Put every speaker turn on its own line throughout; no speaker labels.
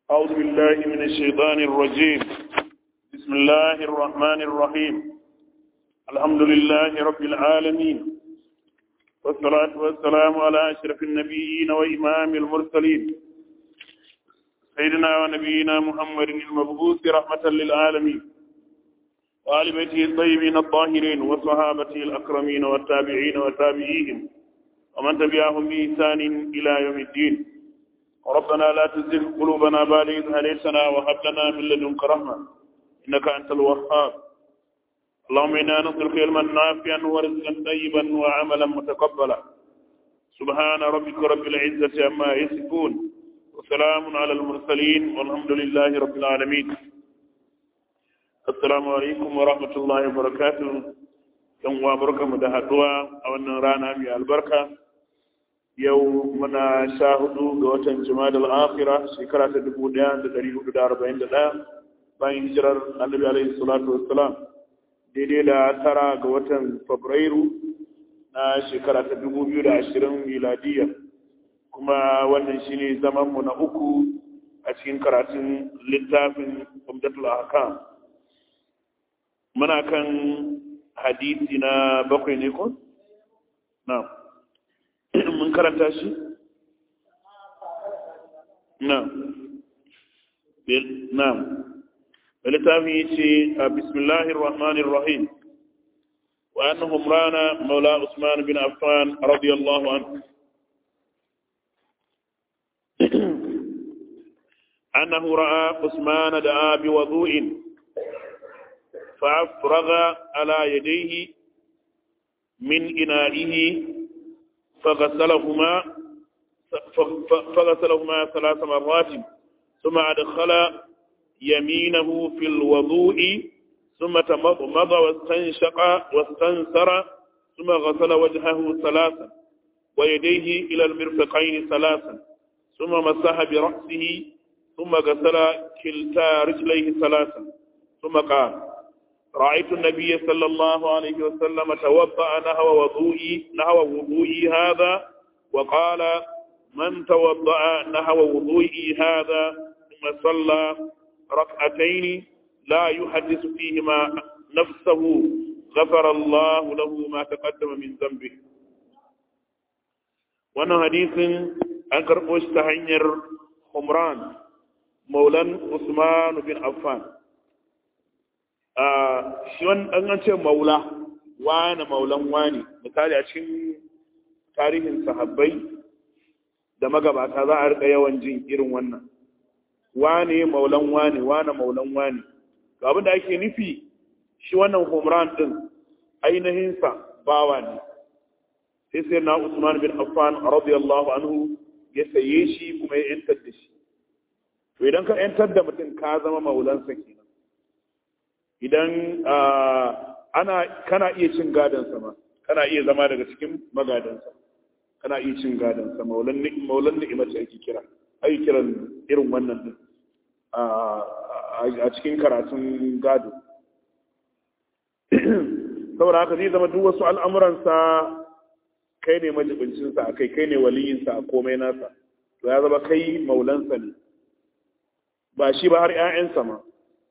أعوذ بالله من الشيطان الرجيم بسم الله الرحمن الرحيم الحمد لله رب العالمين والصلاة والسلام على أشرف النبيين وإمام المرسلين سيدنا ونبينا محمد المبعوث رحمة للعالمين وآل بيته الطيبين الطاهرين وصحابته الأكرمين والتابعين وتابعيهم ومن تبعهم بإحسان إلى يوم الدين ربنا لا تزغ قلوبنا بعد إذ هديتنا وهب لنا من لدنك رحمة إنك أنت الوهاب اللهم إنا نسألك علما نافعا ورزقا طيبا وعملا متقبلا سبحان ربك رب العزة عما يصفون وسلام على المرسلين والحمد لله رب العالمين السلام عليكم ورحمة الله وبركاته yan uwa barkamu da haduwa a wannan rana mai albarka yau muna sha hudu ga watan jimadal akhira shekara ta dubu daya da dari hudu da arba'in da daya bayan hijirar annabi alaihi salatu wassalam daidai da tara ga watan fabrairu na shekara ta dubu biyu da ashirin miladiya kuma wannan shine zaman mu na uku a cikin karatun littafin umdatul ahkam muna kan hadisi na bakwai ne ko? na mun karanta shi? na na littafin yi ce a bismillahir rahmanir rahim wa annahum rana maula usman bin affan radiyallahu anhu أنه رأى عثمان دعا بوضوء فأفرغ على يديه من إنائه فغسلهما فغسلهما ثلاث مرات ثم أدخل يمينه في الوضوء ثم تمضمض واستنشق واستنثر ثم غسل وجهه ثلاثا ويديه إلى المرفقين ثلاثا ثم مسح برأسه ثم غسل كلتا رجليه ثلاثا ثم قال رأيت النبي صلى الله عليه وسلم توضأ نهو وضوئي نهو وضوئي هذا وقال من توضأ نهو وضوئي هذا ثم صلى ركعتين لا يحدث فيهما نفسه غفر الله له ما تقدم من ذنبه wannan hadisin an karɓo shi ta hanyar Humran maulan Usman bin Affan shi wani an ce maula wane maulan wani misali a cikin tarihin sahabbai da magabata za a rika yawan jin irin wannan wane maulan wane wane maulan wane ga abin da ake nufi shi wannan humran din ainihinsa bawa ne sai sai na usman bin affan radiyallahu anhu ya saye shi kuma ya yantar da shi to idan ka yantar da mutum ka zama maulansa kenan idan ana kana iya cin gadonsa ma kana iya zama daga cikin magadansa kana iya cin gadonsa maulan maulan ni'ima ce ake kira ai kiran irin wannan din a cikin karatun gado saboda haka zai zama duk wasu al'amuransa kai ne majibincinsa a kai kai ne waliyinsa a komai nasa to ya zama kai maulansa ne ba shi ba har 'ya'yansa ma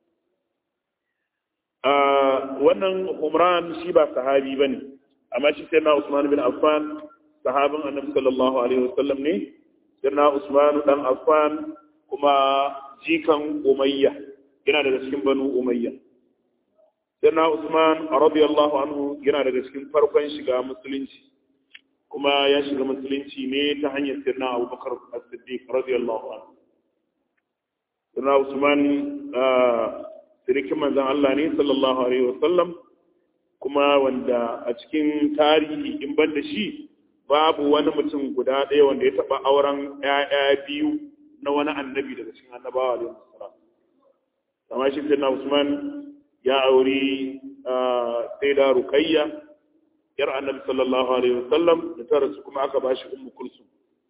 wannan umran shi ba sahabi ba ne amma shi sai na usman bin affan sahabin annabi sallallahu alaihi wasallam ne sai na usman dan affan kuma jikan umayya yana daga cikin banu umayya sai na usman radiyallahu anhu yana daga cikin farkon shiga musulunci kuma ya shiga musulunci ne ta hanyar sirna abubakar as-siddiq radiyallahu anhu sirna usman sirikin manzan Allah ne sallallahu Alaihi wasallam kuma wanda a cikin tarihi in ban da shi babu wani mutum guda ɗaya wanda ya taɓa auren ‘ya'ya biyu na wani annabi daga cikin annabawa Alaihi wasallam. Amma shi sai Usman ya auri sai da Rukayya, ‘yar annabi sallallahu Alaihi wasallam da ta rasu kuma aka ba shi ummu kulsum.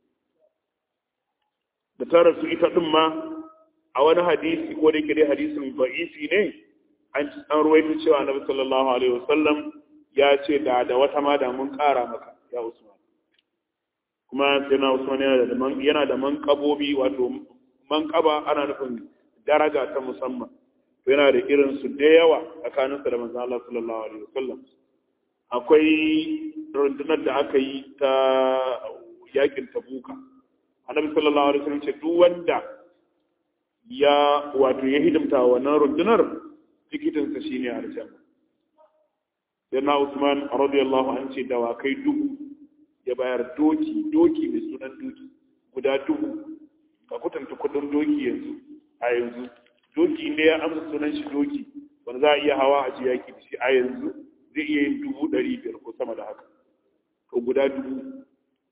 Da ta rasu ita ɗin ma a wani hadisi ko da dai hadisin ba'ifi ne an an ruwaito cewa annabi sallallahu alaihi wasallam ya ce da da wata ma da mun kara maka ya usman kuma sai na usman yana da man yana da manqabobi wato manƙaba ana nufin daraja ta musamman to yana da irin su da yawa tsakaninsa da manzon Allah sallallahu alaihi wasallam akwai rundunar da aka yi ta yakin tabuka annabi sallallahu alaihi wasallam ce duk wanda ya wato ya hidimta wannan rundunar tikitinsa shine aljanna yana Usman radiyallahu anhu ce dawakai dubu ya bayar doki doki mai sunan doki guda dubu ka kutanta kudin doki yanzu a yanzu doki ne ya amsa sunan shi doki wanda za a iya hawa a ji yaki da shi a yanzu zai iya yin dubu ɗari biyar ko sama da haka to guda dubu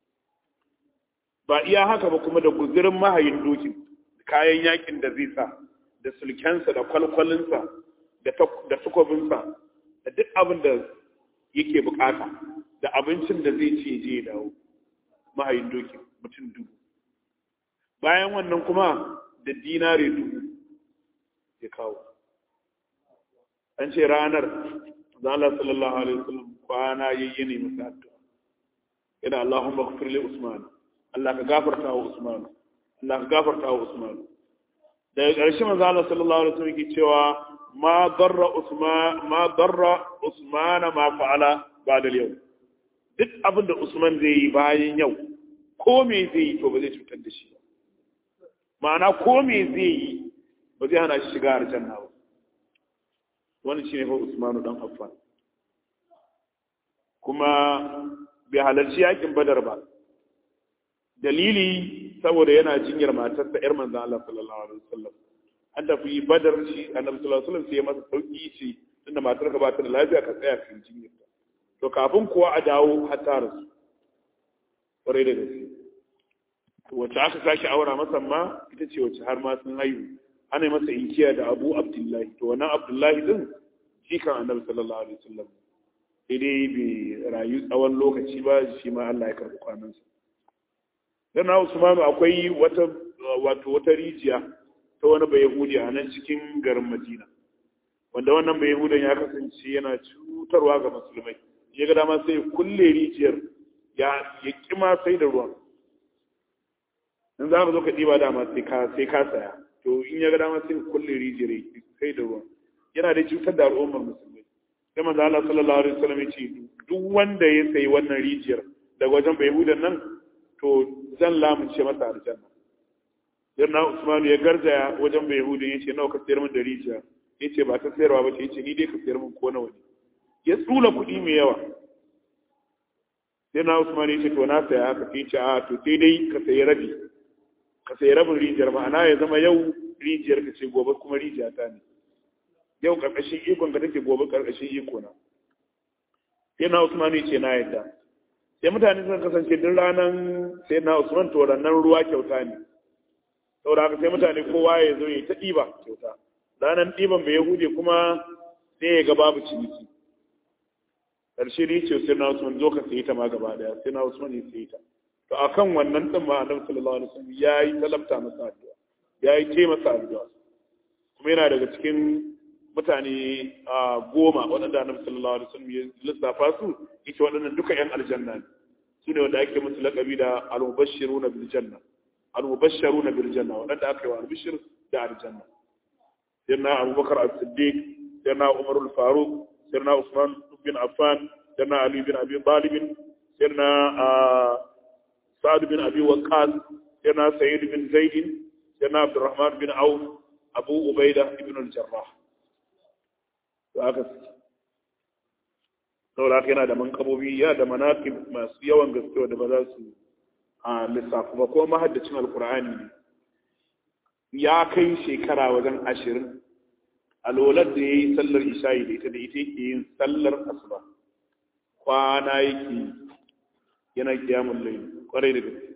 ba iya haka ba kuma da guzirin mahayin dokin kayan yakin da zai sa da sulkensa da kwalkwalinsa da tukobinsa da duk abin da yake bukata da abincin da zai ce je dawo mahayin dokin mutum dubu bayan wannan kuma da dinare dubu ya kawo an ce ranar zala sallallahu alaihi wasallam kwana yayye ne masa addu'a yana Allahumma ighfir li Usman Allah ka gafarta wa Usman Allah ka gafarta wa Usman daga ƙarshe manzo Allah sallallahu alaihi wasallam yake cewa ma darra Usman ma darra Usman ma fa'ala ba'da yau duk abin da Usman zai yi bayan yau ko me zai yi to ba zai cutar da shi ba ma'ana ko me zai yi ba zai hana shi shiga aljanna ba wannan shine fa Usman dan Affan kuma bai halarci yakin Badar ba dalili saboda yana jinyar matarsa yar manzon Allah sallallahu alaihi wasallam an tafi Badar shi Annabi sallallahu alaihi wasallam sai ya masa sauki shi tunda matar ka ba ta da lafiya ka tsaya kan jinyar ta to kafin kuwa a dawo har ta rasu kwarai da gaske wacce aka sake aura masa ma ita ce wacce har ma sun haihu ana yi masa inkiya da Abu Abdullahi to wannan Abdullahi din shi kan Annabi sallallahu alaihi wasallam sai dai bai rayu tsawon lokaci ba shi ma Allah ya karɓi kwanansa dan Usmanu akwai wata wato wata rijiya ta wani bai Yahudi a nan cikin garin Madina wanda wannan bai Yahudan ya kasance yana cutarwa ga musulmai ya ga dama sai kulle rijiyar ya ya kima sai da ruwan in za ka zo ka ɗiba dama sai ka sai ka saya to in ya ga dama sai kulle rijiyar sai da ruwan yana da cutar da al'ummar musulmai sai manzo Allah sallallahu alaihi wasallam ya ce duk wanda ya sayi wannan rijiyar daga wajen bai Yahudan nan to zan lamunce masa aljanna yarna usman ya garzaya wajen bai hudu ya ce nawa ka sayar min da rijiya ya ce ba ta sayarwa ba ce ya ce ni dai ka sayar min ko nawa ne ya tsula kuɗi mai yawa yarna usman ya ce to na saya haka sai ce a to sai dai ka sayi rabi ka sayi rabin rijiyar ma'ana ya zama yau rijiyar ka ce gobe kuma rijiya ta ne yau karkashin ikon ka take gobe karkashin iko na yarna usman ya ce na yadda sai mutane sun kasance duk ranar sai na usman to ranar ruwa kyauta ne saboda haka sai mutane kowa ya zo ya ta ɗiba kyauta ranar ɗiban bai yahudi kuma sai ya ga babu ciniki ƙarshe ne ce sai na usman zo ka sayi ta ma gaba daya sai na usman ya sayi ta to akan wannan ɗin ma annabi sallallahu alaihi wasallam ya yi talabta masa addu'a ya yi ce masa addu'a kuma yana daga cikin mutane a goma waɗanda annabi sallallahu alaihi wasallam ya lissafa su ita waɗannan duka ƴan aljanna ne su ne wanda ake musu laƙabi da al-mubashshiruna bil janna al-mubashshiruna bil janna waɗanda aka yi wa albishir da aljanna sirna abubakar as-siddiq sirna umar al-faruq sirna usman bin affan sirna ali bin abi talib sirna sa'ad bin abi waqqas sirna sa'id bin zaid sirna abdurrahman bin auf abu ubaida ibn al-jarrah to aka saboda yana da mankabobi ya da manaqib masu yawan gaske da ba za su a lissafi ba ko mahaddacin alkur'ani ne ya kai shekara wajen ashirin alolar da ya yi sallar isha'i da ita da ita yake yin sallar asuba kwana yake yana kiyamun lai kwarai da gaske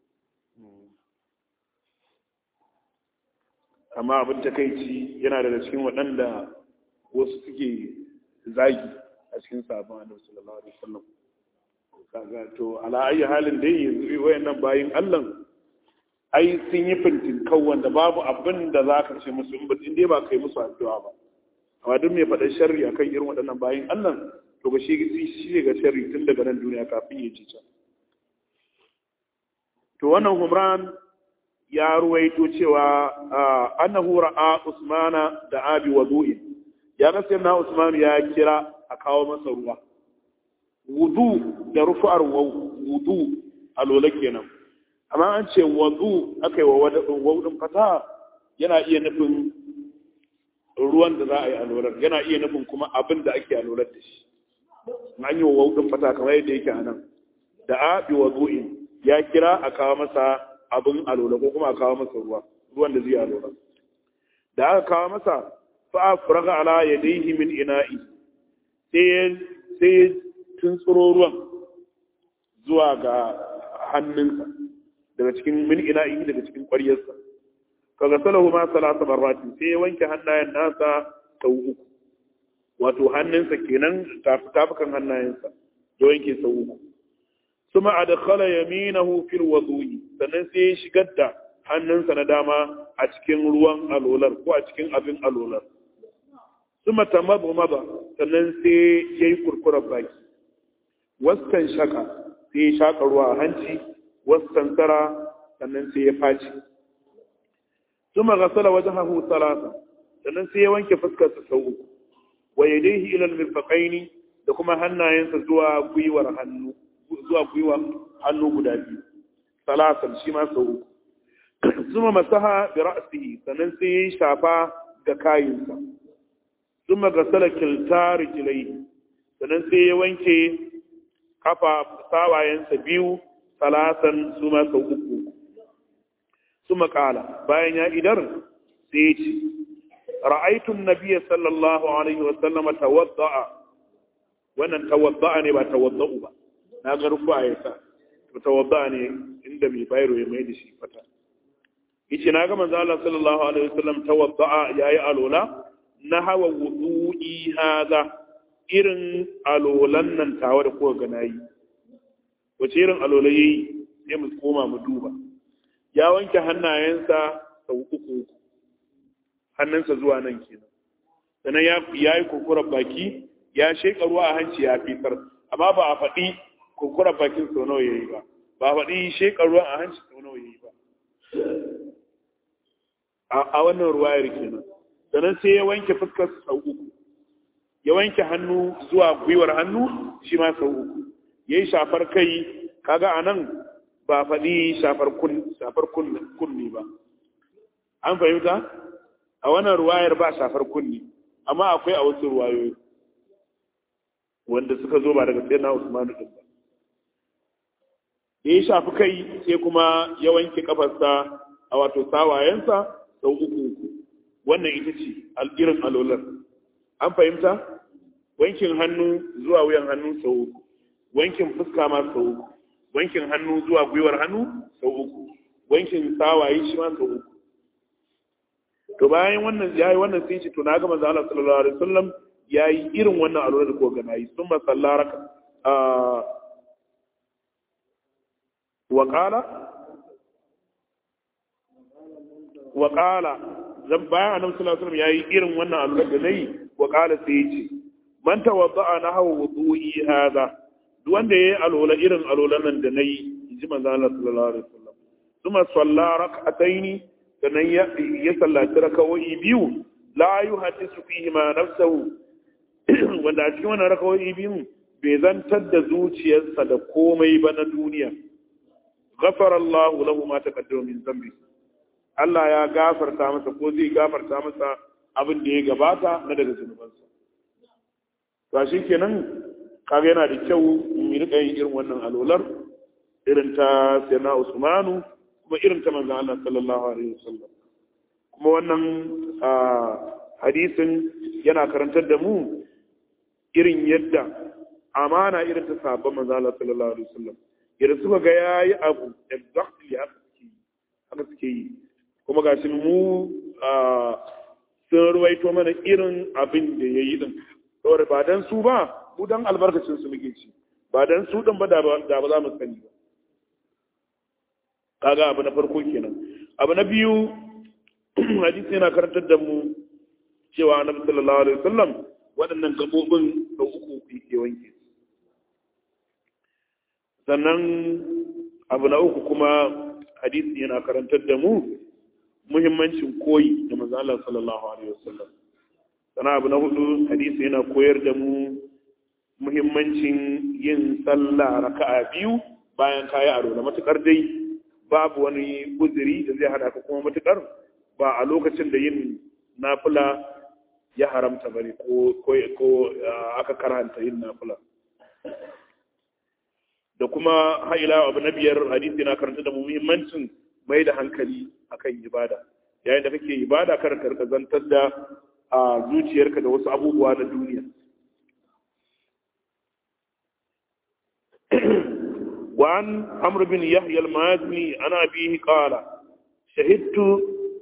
amma abin takaici yana daga cikin waɗanda wasu suke zagi a cikin sabon annabi sallallahu alaihi wasallam kaga to ala ayi halin dai yanzu wayannan bayin Allah ai sun yi fintin kau wanda babu abin da za ka ce musu in dai ba kai musu addu'a ba amma duk mai faɗa sharri akan irin waɗannan bayin Allah to ba shi shi ga sharri tun daga nan duniya kafin ya ji can to wannan Humran ya ruwaito cewa annahu ra'a usmana da abi wudu'in ya ga sayyidina usman ya kira a kawo masa ruwa wudu da rufu'ar wudu a lola kenan amma an ce wudu aka yi wa wadadin fata yana iya nufin ruwan da za a yi alolar yana iya nufin kuma abin da ake alolar da shi an yi wa wadadin fata kamar yadda yake a nan da abi wudu'in ya kira a kawo masa abin alola ko kuma a kawo masa ruwa ruwan da zai alola da aka kawo masa fa faraga ala yadayhi min ina'i sai sai tun tsoro ruwan zuwa ga hannunsa daga cikin min ina'i daga cikin ƙwaryarsa kaga salahu ma salasa marratin sai ya wanke hannayen nasa sau uku wato hannunsa kenan tafukan hannayensa ya wanke sau uku ثم أدخل يمينه في الوضوء sannan sai ya shigar da hannunsa na dama a cikin ruwan alolar ko a cikin abin alolar ثم تمضى مضى sannan sai ya yi kurkurar baki waskan shaka sai ya shaka ruwa a hanci waskan tara sannan sai ya faci ثم غسل وجهه ثلاثة sannan sai ya wanke fuskarsa sau uku wa yadayhi ila al-mirfaqaini da kuma hannayensa zuwa gwiwar hannu zuwa gwiwa hannu guda biyu salasan shi ma sau uku zuma masaha bi ra'sihi sannan sai ya shafa ga kayinsa zuma ga salakil rijlai sannan sai ya wanke kafa sawayensa biyu salasan su ma sau uku suma kala bayan ya idar sai ya ce ra'aitu an-nabiy sallallahu alaihi wa sallama tawadda'a wannan tawadda'a ne ba tawadda'u ba na ga rufu a yasa to tawadda ne inda mai bayro ya mai da shi fata yace na ga manzo Allah sallallahu alaihi wasallam tawadda yayi alola na hawa wudu'i hada irin alolan nan tawa da kuka ga nayi wace irin alola yayi sai mu koma mu duba ya wanke hannayensa sau uku uku hannunsa zuwa nan kenan sannan ya yi kurkurar baki ya sheka ruwa a hanci ya fitar amma ba a faɗi kurkura bakin sau nawa yayi ba ba faɗi shekar ruwan a hanci sau nawa yayi ba a wannan ruwayar kenan sannan sai ya wanke fuskar sau uku ya wanke hannu zuwa gwiwar hannu shi ma sau uku ya yi shafar kai kaga a nan ba faɗi shafar kunni ba an fahimta a wannan ruwayar ba shafar kunni amma akwai a wasu ruwayoyi wanda suka zo ba daga sai na usmanu din ba ya shafi kai sai kuma ya wanke kafarsa a wato sawayensa sau uku uku wannan ita ce irin alolar an fahimta wankin hannu zuwa wuyan hannu sau uku wankin fuska ma sau uku wankin hannu zuwa gwiwar hannu sau uku wankin sawaye shi ma sau uku to bayan wannan ya yi wannan sai ce to na ga manzo Allah sallallahu alaihi wasallam ya yi irin wannan alolar da ko ga nayi sun ba sallaraka وقال وقال zan bayan annabi sallallahu alaihi wasallam yayi irin wannan alwala da nayi wa qala sai yace man tawadda'a nahwa wudu'i hada duk wanda yayi alwala irin alwalan nan da nayi inji manzo Allah sallallahu alaihi wasallam kuma salla rak'ataini sannan ya ya sallaci rakawoyi biyu la yuhaddisu fihi ma nafsuhu wanda a cikin wannan rakawoyi biyu bai zantar da zuciyarsa da komai ba na duniya غفر الله له ما تقدم من ذنبه Allah ya gafarta masa ko zai gafarta masa abin da ya gabata na daga zunubansa. Ba shi kenan kaga yana da kyau mu rika yin irin wannan alolar irin ta Sayyidina Usmanu kuma irin ta manzon Allah sallallahu alaihi wasallam. Kuma wannan hadisin yana karantar da mu irin yadda amana irin ta sabon manzon Allah sallallahu alaihi wasallam. yadda suka ga ya yi abu exactly haka suke yi haka suke yi kuma ga shi mu sun ruwaito mana irin abin da ya yi din saboda ba dan su ba mu dan albarkacin su muke ci ba dan su din ba da ba za mu sani ba kaga abu na farko kenan abu na biyu hadisi yana karantar da mu cewa annabi sallallahu alaihi wasallam waɗannan gabobin da uku yake wanke sannan abu na uku kuma hadisi yana karantar da mu muhimmancin koyi da manzo Allah sallallahu alaihi wasallam sana abu na hudu hadisi yana koyar da mu muhimmancin yin sallah raka'a biyu bayan kayi aro da matukar dai babu wani uzuri da zai hada ka kuma matukar ba a lokacin da yin nafila ya haramta bane ko ko aka karanta yin nafila da kuma haila abu na biyar hadisi na karanta da muhimmancin mai da hankali akan ibada yayin da kake ibada kar ka zantar da a zuciyarka da wasu abubuwa na duniya وعن عمرو بن يحيى المازني عن أبيه قال شهدت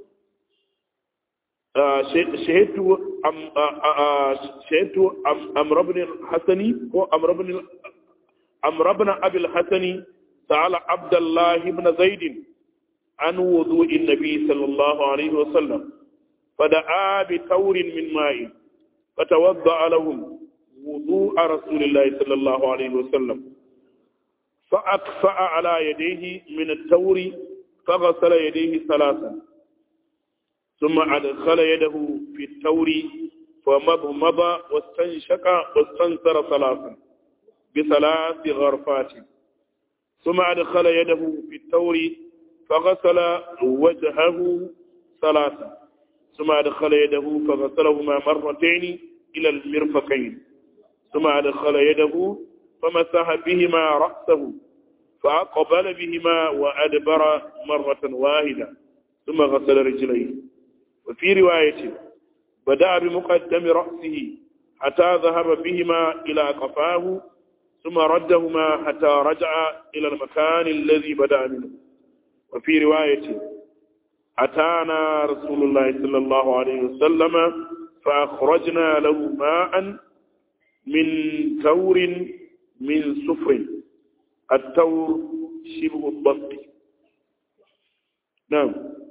شهدت أم شهدت أمر بن الحسن هو أمر بن أمر بن أبي الحسن سأل عبد الله بن زيد عن وضوء النبي صلى الله عليه وسلم فدعا بثور من ماء فتوضأ لهم وضوء رسول الله صلى الله عليه وسلم فأكفأ على يديه من التور فغسل يديه ثلاثا ثم أدخل يده في التور فمضمض واستنشق واستنثر ثلاثا بثلاث غرفات ثم أدخل يده في التور فغسل وجهه ثلاثا ثم أدخل يده فغسلهما مرتين إلى المرفقين ثم أدخل يده فمسح بهما رأسه فأقبل بهما وأدبر مرة واحدة ثم غسل رجليه وفي رواية بدأ بمقدم رأسه حتى ذهب بهما إلى قفاه ثم ردهما حتى رجع إلى المكان الذي بدأ منه وفي رواية أتانا رسول الله صلى الله عليه وسلم فأخرجنا له ماء من ثور من صفر التور شبه الضبط نعم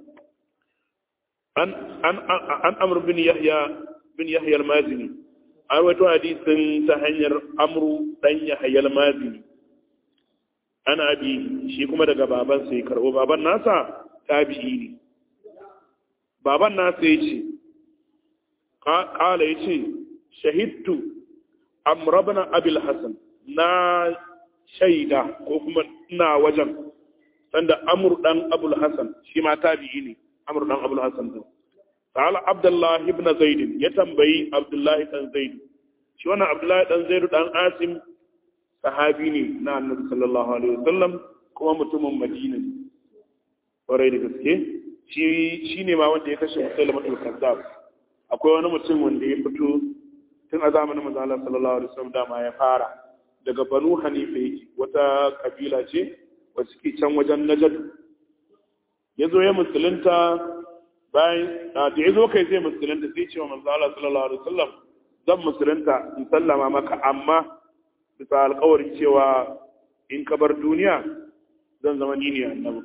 عن عن عن عمرو بن يحيى بن يحيى المازني أرويت حديث تهنير عمرو بن يحيى المازني أنا أبي shi kuma daga baban sai karbo baban nasa tabi'i ne baban nasa yace qala yace shahidtu amrabna abil hasan na shaida ko kuma ina wajen sanda amur dan abul hasan shi ma tabi'i ne amur dan abul hasan din qala abdullah ibn zaid ya tambayi abdullah dan zaid shi wannan abdullah dan zaid dan asim sahabi ne na annabi sallallahu alaihi wasallam kuma mutumin madina ne kwarai da gaske shi shine ma wanda ya kashe musailamatul kazzab akwai wani mutum wanda ya fito tun a zamanin manzo Allah sallallahu alaihi wasallam dama ya fara daga banu hanifa yake wata kabila ce wacce ke can wajen najd ya zo ya musulunta bayan da ya zo kai zai musulunta sai ce wa manzo Allah sallallahu alaihi wasallam zan musulunta in sallama maka amma bisa alƙawarin cewa in ka bar duniya zan zama ni ne annabi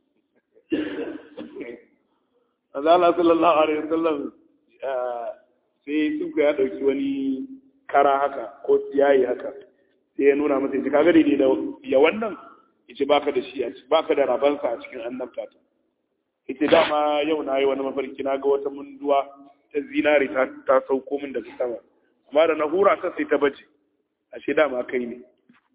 manzo Allah sallallahu alaihi wasallam sai sun ya dauki wani kara haka ko tsiyayi haka sai ya nuna masa yace kaga daidai da ya wannan yace baka da shi baka da rabansa a cikin annabta ta yace dama yau na yi wani mafarki na ga wata munduwa ta zinari ta ta sauko min daga sama amma da na hura ta sai ta bace ashe dama kai ne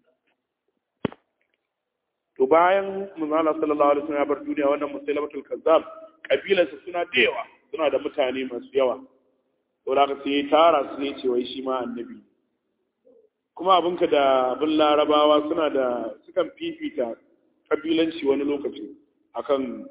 to bayan manzala sallallahu alaihi wasallam ya bar duniya wannan musailamatul kazzab kabilarsa suna da yawa suna da mutane masu yawa to da sai ya tara su ne ce wai shi ma annabi kuma abinka da abin larabawa suna da sukan fifita kabilanci wani lokaci akan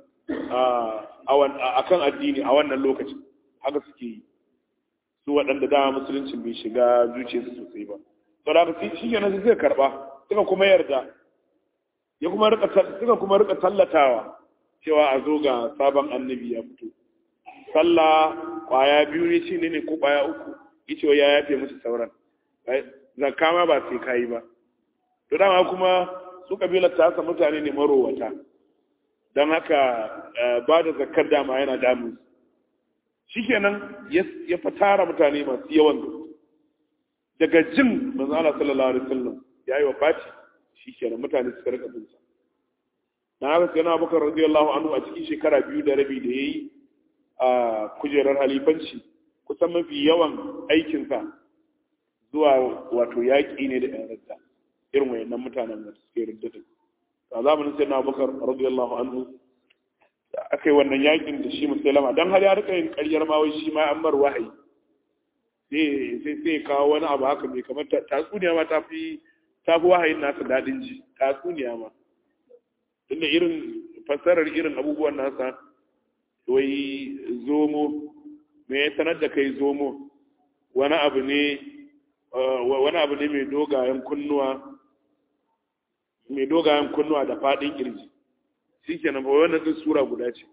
akan addini a wannan lokacin haka suke yi su waɗanda da musulunci bai shiga zuciyarsu sosai ba to da shi ke nan sai karɓa suka kuma yarda ya kuma rika suka kuma rika tallatawa cewa a zo ga sabon annabi ya fito sallah kwaya biyu ne shi ne ko kwaya uku yace ya yafe musu sauran zakka ma ba sai kayi ba to dama kuma su kabilar ta haka mutane ne marowata don haka ba da zakkar dama yana damun shikenan ya fatara mutane masu yawan daga jin manzo Allah sallallahu alaihi wasallam yayi wa fati shikenan mutane suka rika bin sa na haka sai na bakar radiyallahu anhu a cikin shekara biyu da rabi da yayi a kujerar halifanci kusan mafi yawan aikinsa zuwa wato yaƙi ne da ‘yan radda irin wayannan mutanen da suke riddata a zamanin sai na bakar radiyallahu anhu da aka yi wannan yaƙin da shi musulama don har ya rika yin ƙaryar ma wai shi ma an bar wahayi sai sai kawo wani abu haka mai kamar tatsuniya ma ta fi ta fi wahayin nasa daɗin ji tatsuniya ma tunda irin fassarar irin abubuwan nasa wai zomo me ya sanar da kai zomo wani abu ne wani abu ne mai dogayen kunnuwa mai dogayen kunnuwa da faɗin kirji shi kenan ba wannan din sura guda ce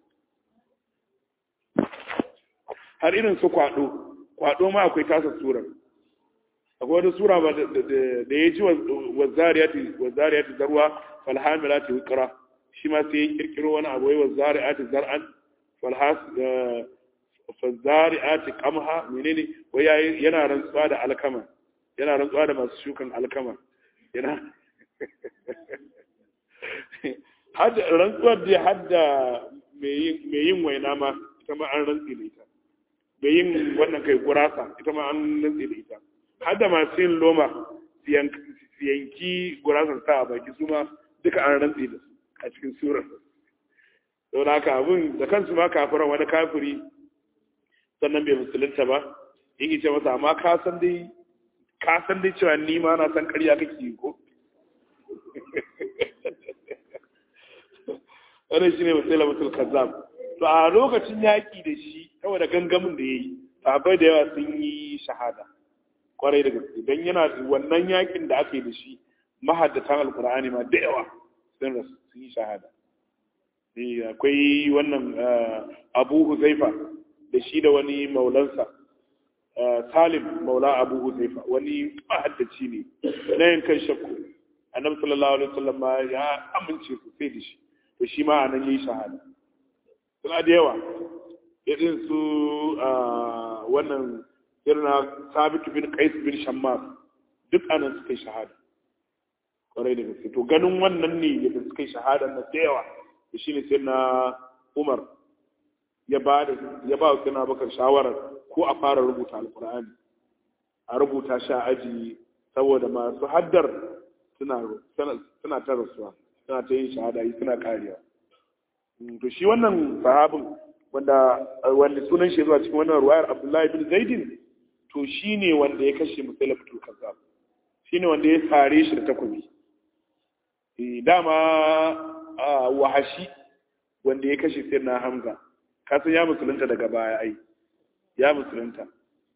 har irin su kwado kwado ma akwai tasa surar akwai wata sura ba da ya ji wazariyati zarwa falhamilati wikra shi ma sai ya kirkiro wani abu wai wazariyati zar'an falzari'ati qamha menene wai yana rantsuwa da alkama yana rantsuwa da masu shukan alkama yana hadda rantsuwar da hadda mai yin waina ma ita ma an rantsi da ita mai yin wannan kai gurasa ita ma an rantsi da ita hadda masu yin loma yanki gurasan sa a baki su ma duka an rantsi da su a cikin surar sau da haka abin da kansu ma kafiran wani kafiri sannan bai musulunta ba yake ce masa amma ka san dai ka san dai cewa ni ma na san ƙarya kake yi ko wannan shine misali mutul kazzab to a lokacin yaki da shi saboda gangamin da yayi sahabbai da yawa sun yi shahada kwarai da gaske dan yana wannan yakin da ake da shi mahaddatan alqur'ani ma da yawa sun rasu sun yi shahada eh akwai wannan Abu Huzaifa da shi da wani maulansa Salim maula Abu Huzaifa wani mahaddaci ne na yankan shakku annabi sallallahu alaihi wasallam ya amince sosai da shi to shi ma anan yayi shahada suna da yawa irin su wannan irin sabit bin qais bin shammar duk anan suka yi shahada kwarai da gaske to ganin wannan ne da suka yi shahada na da yawa to shine sai na Umar ya ba da ya ba wa Bakar shawarar ko a fara rubuta alqur'ani a rubuta shi a aji saboda masu haddar suna suna ta rasuwa suna ta yin shahada yi suna kariya to shi wannan sahabin wanda wanda sunan shi zuwa cikin wannan ruwayar Abdullahi bin Zaidin to shine wanda ya kashe Musailamatul Kazzab shine wanda ya sare shi da takobi eh dama wahashi wanda ya kashe Sayyidina Hamza kasan ya musulunta daga baya ai ya musulunta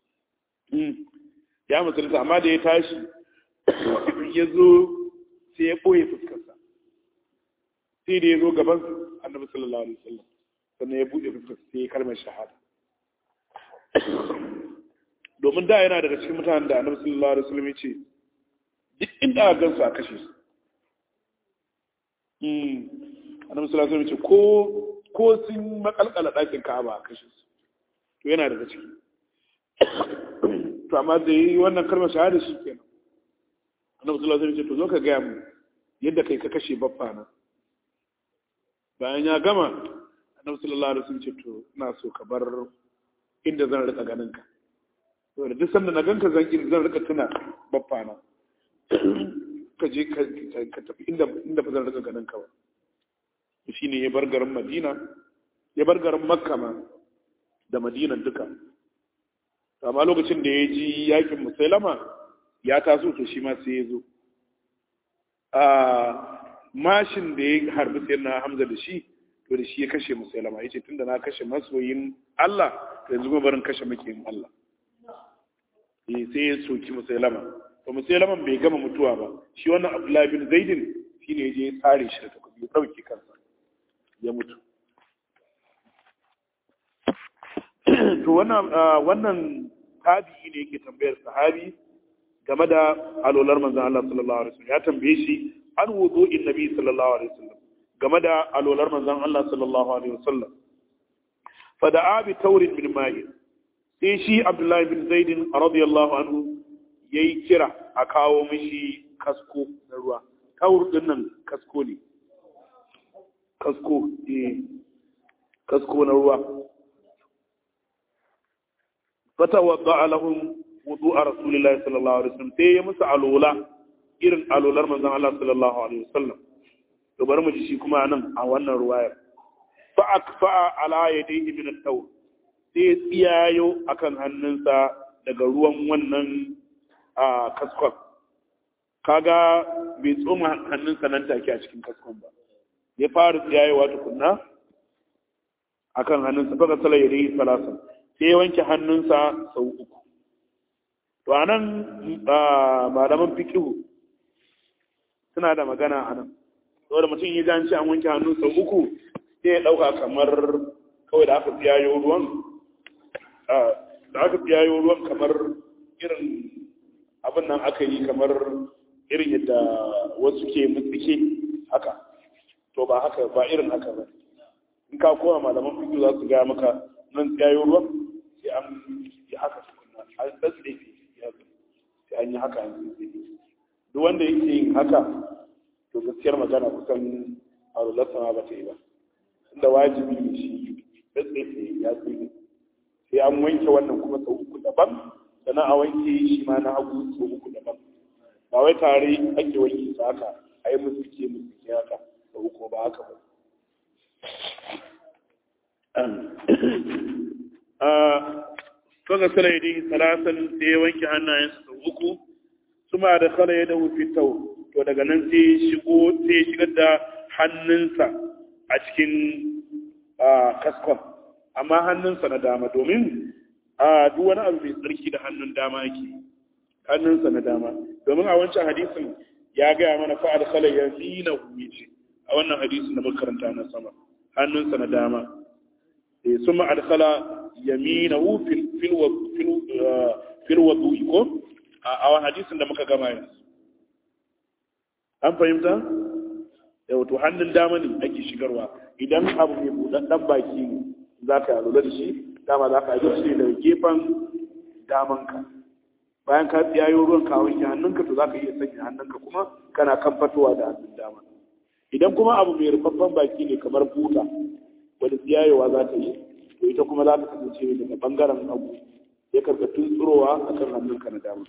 ya musulunta amma da ya tashi ya zo sai ya ɓoye fuskarsa sai da ya zo gaban annabi sallallahu alaihi wasallam sannan ya buɗe fuskarsa sai ya kalmar shahada domin da yana daga cikin mutanen da annabi sallallahu alaihi wasallam ya ce duk inda aka gansu a kashe su annabi sallallahu alaihi wasallam ya ce ko ko sun makalkala ɗakin ka'aba a kashe su to yana daga ciki to amma da yi wannan kalmar shahada shi kenan annabi sallallahu alaihi wasallam ya ce to zo ka gaya mu yadda kai ka kashe baffa na bayan ya gama annabi sallallahu alaihi wasallam ce to ina so ka bar inda zan rika ganin ka to da duk sanda na ganka zan zan rika tuna baffa na ka je ka tafi inda inda ba zan rika ganin ka ba shine ya bar garin Madina ya bar garin Makka ma da Madina duka amma lokacin da ya ji yakin Musailama ya taso to shi ma sai ya zo a mashin da ya harbi sai na Hamza da shi to da shi ya kashe Musailama yace tunda na kashe masoyin Allah to yanzu kuma barin kashe makiyin Allah eh sai ya soki Musailama to Musailama bai gama mutuwa ba shi wannan Abdullahi bin Zaidin shine ya je ya tsare shi da takobi ya dauke kansa ya mutu to wannan wannan tabi'i ne yake tambayar sahabi game da alolar manzon Allah sallallahu alaihi wasallam ya tambaye shi an wudu'in nabi sallallahu alaihi wasallam game da alolar manzon Allah sallallahu alaihi wasallam fa da'a bi taurin min ma'in sai shi Abdullahi bin Zaid radiyallahu anhu yayi kira a kawo mishi kasko na ruwa taur din nan kasko ne kasko eh kasko na ruwa fatawadda lahum wudu'a rasulillahi sallallahu alaihi wasallam sai ya musu alola irin alolar manzon Allah sallallahu alaihi wasallam to bari mu ji shi kuma nan a wannan ruwayar fa akfa ala yadayhi min at-tawr sai ya tsiyayo akan hannunsa daga ruwan wannan a kaskon kaga bai tsoma hannunsa nan take a cikin kaskon ba ya fara tsiyayewa tukunna akan hannunsa fa sala yadayhi salasan sai ya wanke hannunsa sau uku to anan malaman fikihu suna da magana a nan saboda mutum ya janci an wanke hannu sau uku sai ya ɗauka kamar kawai da aka tsiyayo ruwan da aka tsiyayo ruwan kamar irin abin nan aka yi kamar irin yadda wasu ke mutsike haka to ba haka ba irin haka ba in ka kowa malaman fikihu za su gaya maka nan tsiyayo ruwan sai an yi haka tukunna an tsatsefe sai an yi haka an tsatsefe duk wanda yake yin haka to gaskiyar magana kusan arularsa ma ba ta yi ba inda wajibi ne shi tsaitsaye ya tsaye sai an wanke wannan kuma sau uku daban sannan a wanke shi ma na hagu sau uku daban ba wai tare ake wanke su haka a yi musu ke musu ke haka sau uku ba haka ba kaga salai dai salasan sai ya wanke hannayensa sau uku suma da kala ya dawo fitau to daga nan sai shigo sai shigar da hannunsa a cikin kaskon amma hannunsa na dama domin a duk wani abu mai tsarki da hannun dama yake hannunsa na dama domin a wancan hadisin ya gaya mana fa adkhala yamina hu yace a wannan hadisin da makaranta na sama hannunsa na dama eh suma adkhala yaminahu fil fil fil fil wudu'i ko a wani hadisin da muka gama yanzu an fahimta da wato hannun dama ne ake shigarwa idan abu mai buɗaɗɗen baki ne za ka lura da shi dama za ka yi shi daga gefen damanka bayan ka tsiyayo ruwan ka wanke hannunka to za ka iya sanya hannunka kuma kana kan fatowa da hannun dama idan kuma abu mai rufaffen baki ne kamar buta wadda tsiyayowa za ta yi to ita kuma za ta kasance daga bangaren abu ya karɓa tunturowa a kan hannunka na dama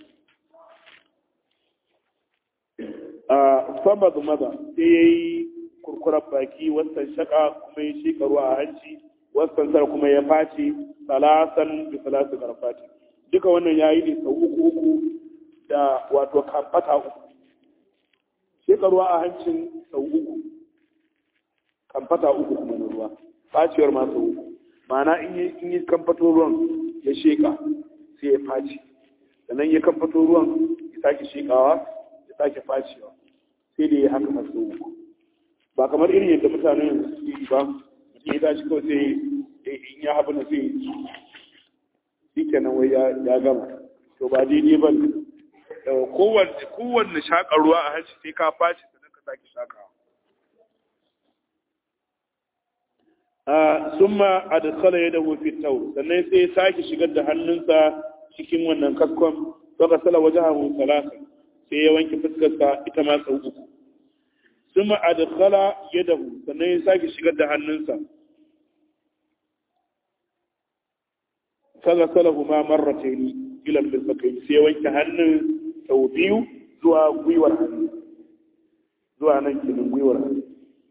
a fama da maza sai ya yi kurkurar baki wasan shaka kuma ya shi ruwa a hanci wasan sar kuma ya face salasan da salasu karfati duka wannan ya yi ne sau uku uku da wato kamfata uku shi ruwa a hancin sau uku kamfata uku kuma na ruwa facewar ma sau uku ma'ana in yi kamfato ruwan ya sheka sai ya face sannan ya kamfato ruwan ya sake shekawa ya sake facewa sai da ya haka masu uku ba kamar irin yadda mutane yanzu suke yi ba mutum ya tashi kawai sai in ya haɓu na sai shi kenan wai ya gama to ba daidai ba ne kowanne shaƙar ruwa a hanci sai ka face sannan ka sake shaƙawa summa adkhala yadahu fi tawr sannan sai ya sake shigar da hannunsa cikin wannan kaskon to ka sala wajahu salasa sai ya wanke fuskarsa ita ma sau uku summa adkhala yadahu sannan ya sake shigar da hannunsa kaga salahu ma marratayn ila al-mirfaqayn sai ya wanke hannun sau biyu zuwa gwiwar hannu zuwa nan kinin gwiwar hannu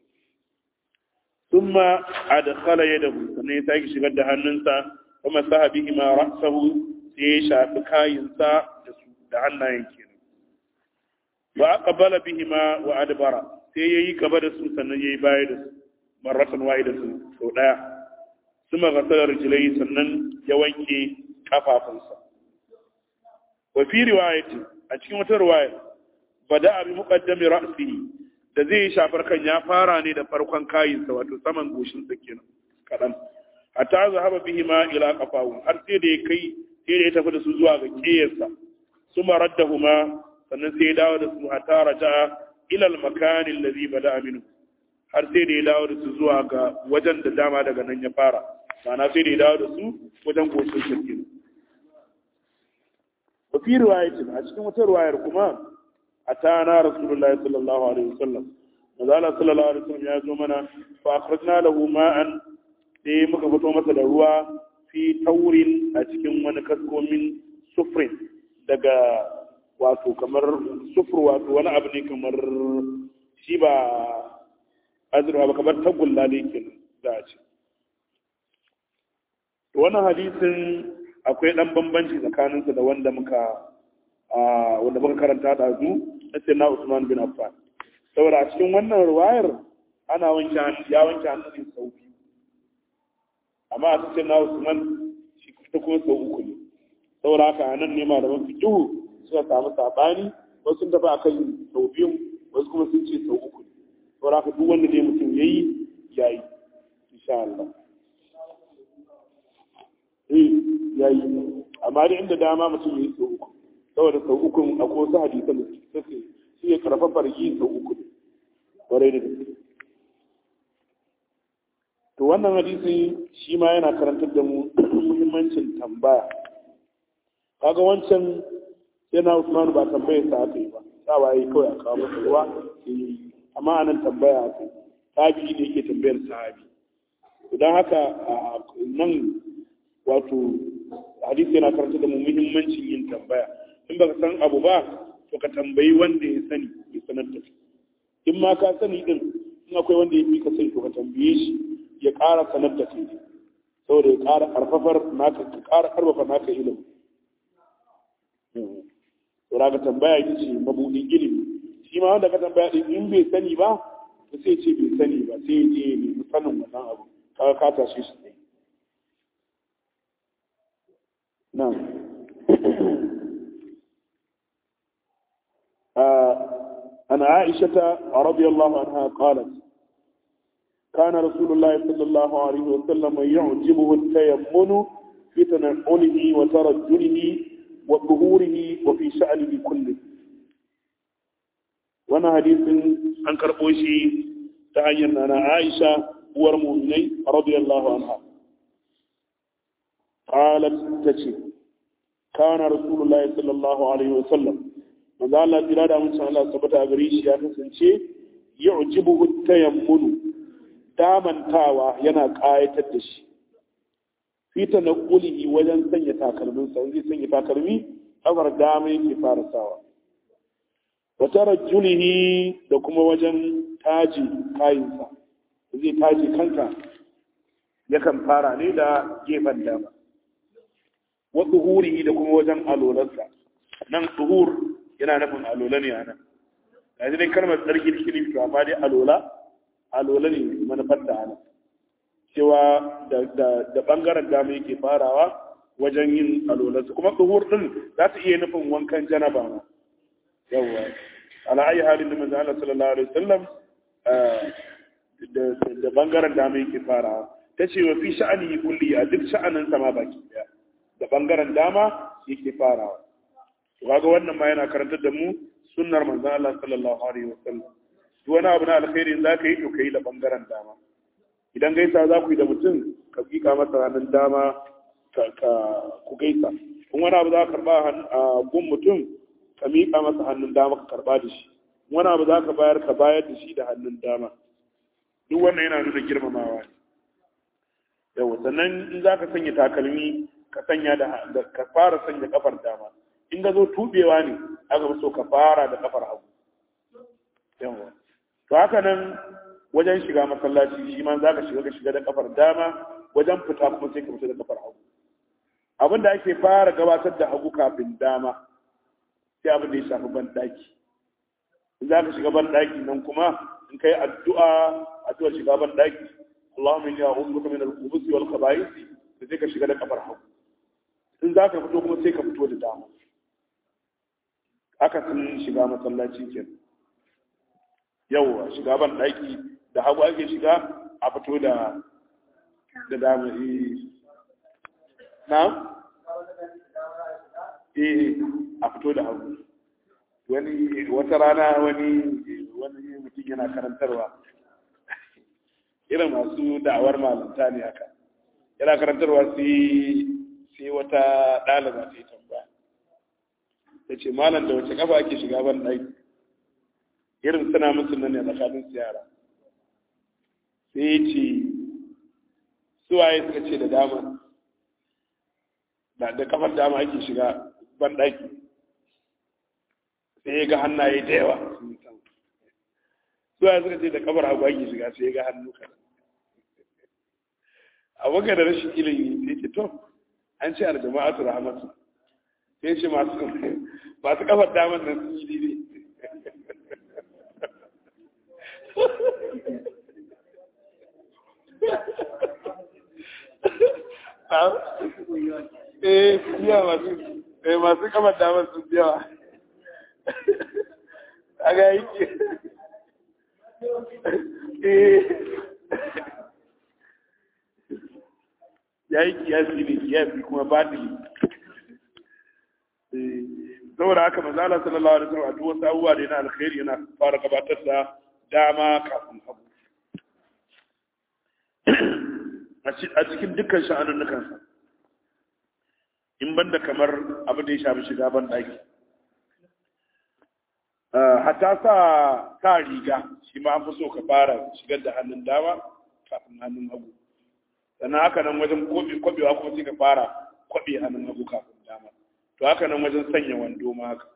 ثم أدخل يده sannan ya sake shigar da hannunsa kuma sa bihi ma ra'sahu sai ya shafi kayinsa da su da hannayen kenan wa aqbala bihi ma wa adbara sai yayi gaba da su sannan yayi baya da su marratan wahidatan sau daya kuma ghasala rijlai sannan ya wanke kafafunsa wa fi riwayati a cikin wata riwaya bada bi muqaddami ra'sihi da zai shafar kan ya fara ne da farkon kayinsa wato saman goshinsa kenan kaɗan hatta zahaba bihi ma ila qafahu har sai da ya kai sai da ya tafi da su zuwa ga kiyarsa suma raddahuma sannan sai ya dawo da su hatta raja ila al-makan alladhi bada minhu har sai da ya dawo da su zuwa ga wajen da dama daga nan ya fara ma'ana sai da ya dawo da su wajen goshin sa kenan wa fi riwayatin a cikin wata riwayar kuma atana rasulullahi sallallahu alaihi wasallam mazala sallallahu alaihi wasallam ya zo mana fa akhrajna lahu ma'an sai muka fito masa da ruwa fi taurin a cikin wani kaskomin sufrin daga wato kamar sufur wato wani abu ne kamar shi ba azurwa ba kamar tagulla ne ke za a ce wannan hadisin akwai dan bambanci tsakaninsa da wanda muka wanda muka karanta da zu na sayyidina Usman bin Affan saboda a cikin wannan ruwayar ana wanke hannu ya wanke hannu ne sau biyu amma a cikin na Usman shi ta kuma sau uku ne saboda haka a nan ne malaman fikihu suka samu sabani wasu sun tafi akan sau biyu wasu kuma sun ce sau uku ne saboda haka duk wanda dai mutum ya yi ya yi insha Allah eh ya yi amma dai inda dama mutum ya yi sau uku saboda sau uku akwai wasu hadisan da suke shi ya karfafar yi sau uku ne kwarai da gaske to wannan hadisi shi ma yana karantar da mu muhimmancin tambaya kaga wancan yana Usman ba tambayar sa aka yi ba sawa yi kawai a kawo masa ruwa amma anan tambaya aka yi tabi ne yake tambayar sahabi idan haka nan wato hadisi yana karantar da mu muhimmancin yin tambaya in baka san abu ba to ka tambayi wanda ya sani ya sanar da kai in ma ka sani din in akwai wanda ya fi ka sani to ka tambaye shi ya ƙara sanar da kai saboda ya ƙara ƙarfafar naka ka ƙara ƙarfafa naka ilimi to ka tambaya ita ce mabudin ilimi shi ma wanda ka tambaya din in bai sani ba to sai ce bai sani ba sai ya je ya nemi sanin wannan abu kaga ka tashe shi ne na'am عن عائشة رضي الله عنها قالت كان رسول الله صلى الله عليه وسلم يعجبه التيمن في تنعله وترجله وظهوره وفي شأنه كله وانا حديث عن كربوشي تعين أنا عائشة ورموني رضي الله عنها قالت تشي كان رسول الله صلى الله عليه وسلم manzo Allah jira da mun Allah tabbata a gare shi ya kasance yu'jibuhu tayammunu damantawa yana kayatar da shi fita na kulihi wajen sanya takalmin sa zai sanya takalmi kafar dama yake fara sawa wa tarajjulihi da kuma wajen taji kayinsa zai taji kanka yakan fara ne da gefen dama wa tsuhurihi da kuma wajen alolarsa nan tsuhur yana nufin alola ne a nan yanzu dai kalmar tsarki da shi to amma dai alola alola ne manufar da ana cewa da bangaren dama yake farawa wajen yin alolarsa kuma tsohuwar din za ta iya nufin wankan janaba ma yawwa ala ayi halin da manzo Allah sallallahu alaihi wasallam da bangaren dama yake farawa ta ce wa fi sha'ani kulli a duk sha'anin sama baki daya da bangaren dama yake farawa kaga wannan ma yana karantar da mu sunnar manzo Allah sallallahu alaihi wasallam duk wani abu na alkhairi za ka yi to kai da bangaren dama idan gaisa za ku yi da mutum ka kika masa hannun dama ka ku gaisa in wani abu za ka karba a gun mutum ka miƙa masa hannun dama ka karba da shi wani abu za ka bayar ka bayar da shi da hannun dama duk wannan yana nuna girmamawa ne yawa sannan in za ka sanya takalmi ka sanya da ka fara sanya kafar dama in ga zo tubewa ne aka so ka fara da kafar hagu yawa to haka nan wajen shiga masallaci shi ma za ka shiga ka shiga da kafar dama wajen fita kuma sai ka fita da kafar hagu abin da ake fara gabatar da hagu kafin dama sai abin da ya shafi ban daki in za ka shiga ban daki nan kuma in kai addu'a addu'a shiga ban daki Allahumma inni a'udhu bika min al-khubuthi wal khaba'ith sai ka shiga da kafar hagu in za ka fito kuma sai ka fito da dama aka sun shiga masallaci ke yauwa shiga ban ɗaki da hagu ake shiga a fito da da dama na eh a fito da hagu wani wata rana wani wani mutum yana karantarwa irin masu da'awar malanta ne haka yana karantarwa sai wata ɗaliba ta yi tambaya ta ce malam da wace kafa ake shiga ban ɗaki
irin suna musu nan ne tsakanin su yara sai ya ce suwaye suka ce da dama da kafar dama ake shiga banɗaki sai ya ga hannaye da yawa suwaye suka ce da kafar hagu ake shiga sai ya ga hannu kaɗan a waka da rashin ilimi sai ce to an ce aljama'atu rahmatu sai ce masu masu kafar daman nan sun yi daidai eh biya masu eh masu kafar daman sun biyawa a ga yake eh ya yi kiyasi ne kiyasi kuma batili saboda haka manzala sallallahu alaihi wasallam a duk wasu abubuwa da yana alkhairi yana fara gabatar da dama kafin hagu a cikin dukkan sha'anin nukansa in banda kamar abin da ya shafi shiga ban ɗaki hatta sa sa riga shi ma an fi so ka fara shigar da hannun dama kafin hannun hagu sannan haka nan wajen kwabewa kuma sai ka fara kwabe hannun hagu kafin dama to haka nan wajen sanya wando ma haka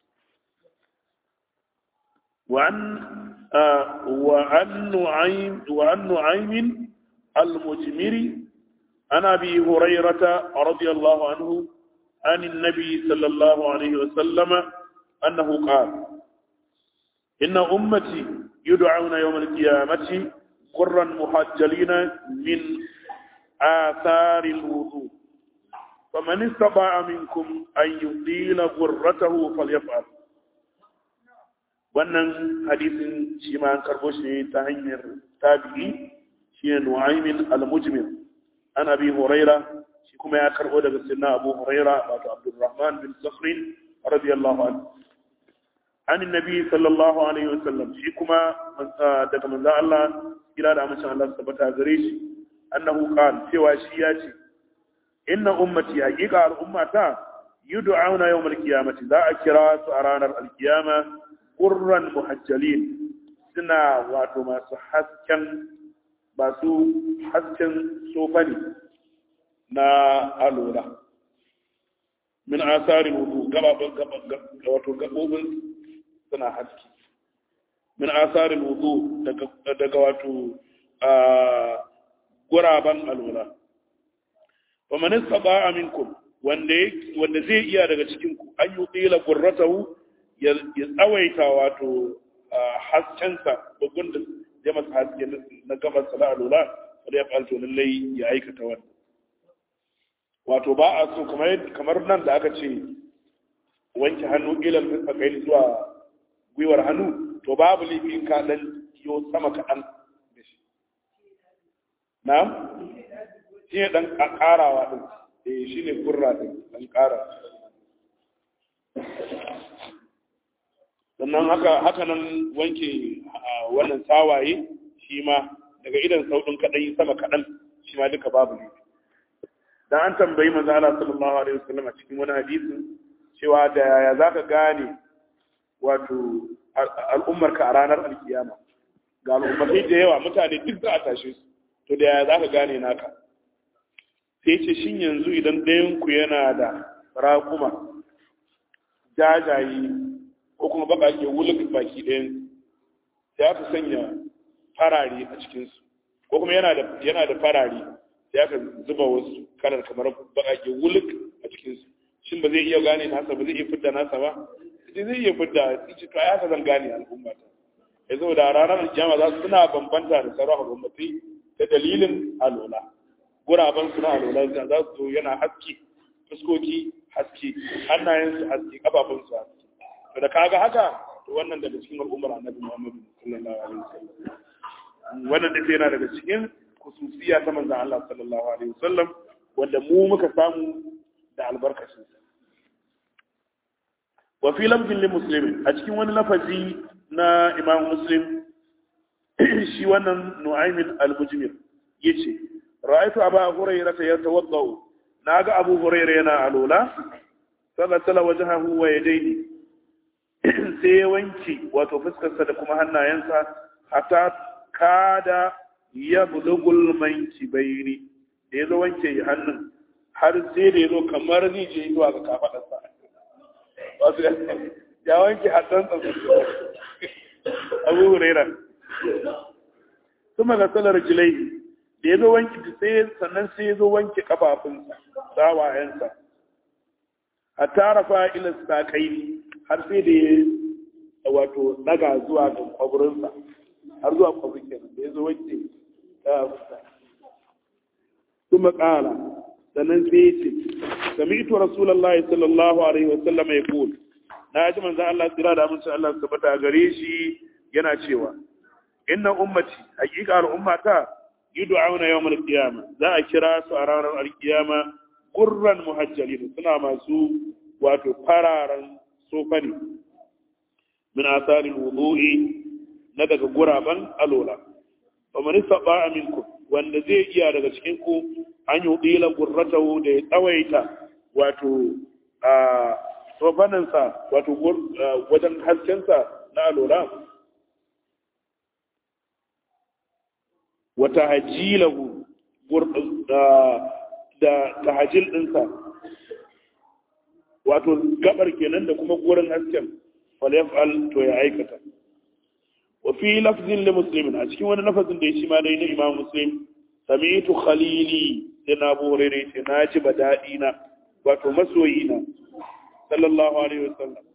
وعن نعيم وعن نعيم المجمري عن ابي هريره رضي الله عنه عن النبي صلى الله عليه وسلم انه قال ان امتي يدعون يوم القيامه قرا محجلين من آثار الوضوء فمن استطاع منكم أن يطيل غرته فليفعل wannan hadisin shi ma an karbo shi ta hanyar tabi'i shi ne nu'aymin al-mujmir an abi huraira shi kuma ya karbo daga sinna abu huraira wato abdurrahman bin sakhrin radiyallahu anhu an annabi sallallahu alaihi wasallam shi kuma daga manzo Allah kira da amincin Allah tabbata gare shi annahu qala cewa shi ya ce inna ummati haqiqa al'ummata yud'auna yawm al-qiyamati za a kira su a ranar al-qiyama qurran muhajjalin suna wato masu hasken masu hasken sofani na alura min asari wudu gababin wato gabobin suna haske min asari wudu daga wato guraben alwala wa man istata'a minkum wanda wanda zai iya daga cikin ku an yuqila qurratahu ya tsawaita wato haskensa bugun da ya masa haske na gabar sala alwala wanda ya falto lallai ya aikata wannan wato ba a so kamar kamar nan da aka ce wanke hannu ilal kai zuwa gwiwar hannu to babu laifin ka dan yo sama kaɗan da shi na shi ne ɗan ƙarawa ɗin eh shi ne gurra ɗin ɗan ƙara sannan haka haka nan wanke wannan sawaye shi ma daga idan sauɗin kaɗan sama kaɗan shi ma duka babu ne dan an tambayi manzo Allah sallallahu alaihi wasallam a cikin wani hadisin cewa da yaya zaka gane wato al'ummarka a ranar alkiyama ga al'ummatai da yawa mutane duk za a tashe su to da yaya zaka gane naka sai ce shin yanzu idan ɗayan ku yana da raƙuma jajaye ko kuma baƙaƙe wuluk baki ɗayan sai aka sanya farare a cikinsu ko kuma yana da yana da farare sai aka zuba wasu kalar kamar baƙaƙe wuluk a cikinsu shin ba zai iya gane nasa ba zai iya fidda nasa ba sai zai iya fidda ce to ai haka zan gane al'umma ta ya zo da ranar alkiyama za su suna bambanta da sauran al'ummatai ta dalilin alola guraben suna alola za su zo yana haske fuskoki haske hannayensu haske kafafunsu haske to da kaga haka to wannan daga cikin al'ummar annabi Muhammad sallallahu alaihi wasallam wannan da yana daga cikin kususiya ta manzon Allah sallallahu alaihi wasallam wanda mu muka samu da albarkacin sa wa fi lamzin li muslimin a cikin wani lafazi na Imam Muslim shi wannan Nu'aymin al-Mujmir yace ra'aytu Aba Hurairah yatawaddau naga Abu Hurairah yana alula fa ghasala wajhahu wa yadayhi sai ya wanke wato fuskarsa da kuma hannayensa hatta kada ya bulugul manki bayni da ya zo wanke hannun har sai da ya zo kamar zai je zuwa ga kafaɗarsa wasu ya wanke hannunsa abu huraira kuma ga salar jilai da ya zo wanke sai sannan sai ya zo wanke kafafunsa sawayensa a tarafa ila sakai har sai da ya wato daga zuwa ga kwaburinsa har zuwa kwaburin kenan da ya zo wanke kafafunsa kuma kala sannan sai ya ce sami'tu rasulullahi sallallahu alaihi wa sallam ya kul na ji manzon Allah tsira da amincin Allah su tabbata gare shi yana cewa inna ummati hakika al'ummata yud'auna yawmal qiyama za a kira su a ranar alkiyama gurran muhajjalin suna masu wato fararen sofani min asari wudu'i na daga guraban alola wa man istata'a minkum wanda zai iya daga cikin ku an yi ƙila gurratahu da ya tsawaita wato a sofaninsa wato wajen haskensa na alola wata hajilahu da tahajil ɗinsa wato gabar kenan da kuma gurin hasken falyaf'al to ya aikata wa fi lafzin li muslimin a cikin wani lafazin da ya shi ma dai na imam muslim sami'tu khalili sai na abu hurairu ce na ji daɗi na wato masoyi na sallallahu alaihi wasallam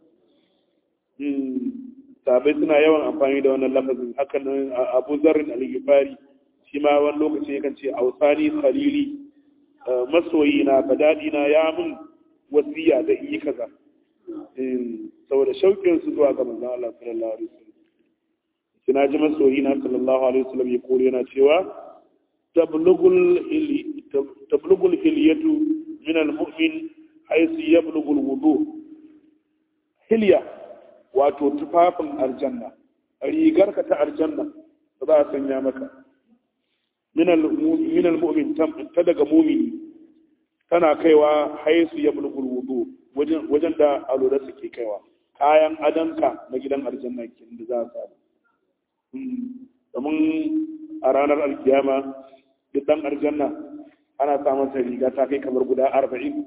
sabai suna yawan amfani da wannan lafazin hakan abu zarrin al-ghifari shi ma wani lokaci yakan ce ausani khalili masoyi na daɗi na ya mun wasiya da yi kaza saboda shauƙin su zuwa ga manzon Allah sallallahu alaihi wasallam kina ji masoyi na sallallahu alaihi wasallam ya kore yana cewa tablugul hilyatu min almu'min haythu yablugul wudu hilya wato tufafin aljanna rigarka ta aljanna da za a sanya maka min almu'min ta daga mumini tana kaiwa haisu yablugul wudu wajen da alura suke kaiwa kayan adanka na gidan aljanna kin da za a samu domin a ranar alkiyama duk dan aljanna ana samun sa riga ta kai kamar guda arba'in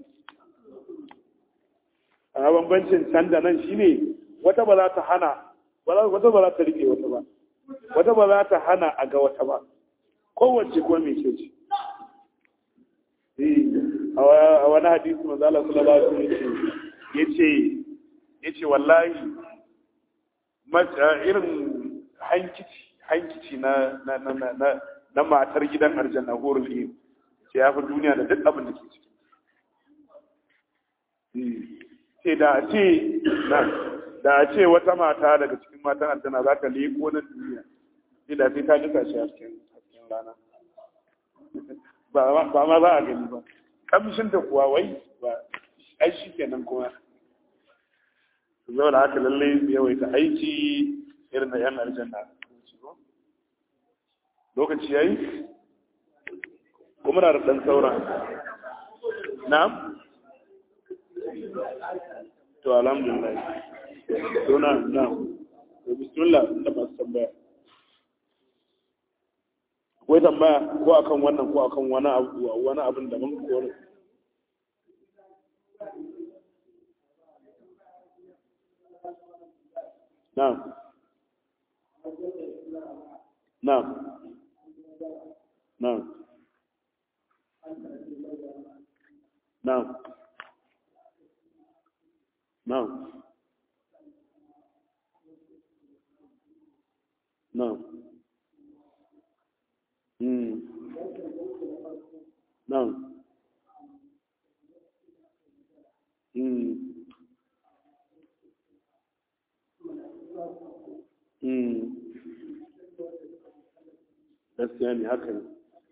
a bambancin can da nan shine wata ba za ta hana wata ba za ta rike wata ba wata ba za ta hana a ga wata ba kowace kuma mai ce ce a wani hadisi manzo Allah sallallahu alaihi wasallam yace yace wallahi irin hankici hankici na na na na na matar gidan aljanna horul ilm ce ya fi duniya da duk abin da ke ciki ce da a ce da a ce wata mata daga cikin matan aljanna za ta leko na duniya sai da sai ta duka shi a cikin rana ba ma za a gani ba kamshin ta kuwa wai ba ai shi kenan kuma zaune haka lallai yawaita aiki irin na yan aljanna lokaci ya yi kuma na da ɗan sauran na'am to alhamdulillah to na na'am to bismillah da masu tambaya akwai tambaya ko akan wannan ko akan wani abu wani abin da mun kore na'am na'am na'am na'am na'am na'am mm na'am mm mm gaskiya ne haka ne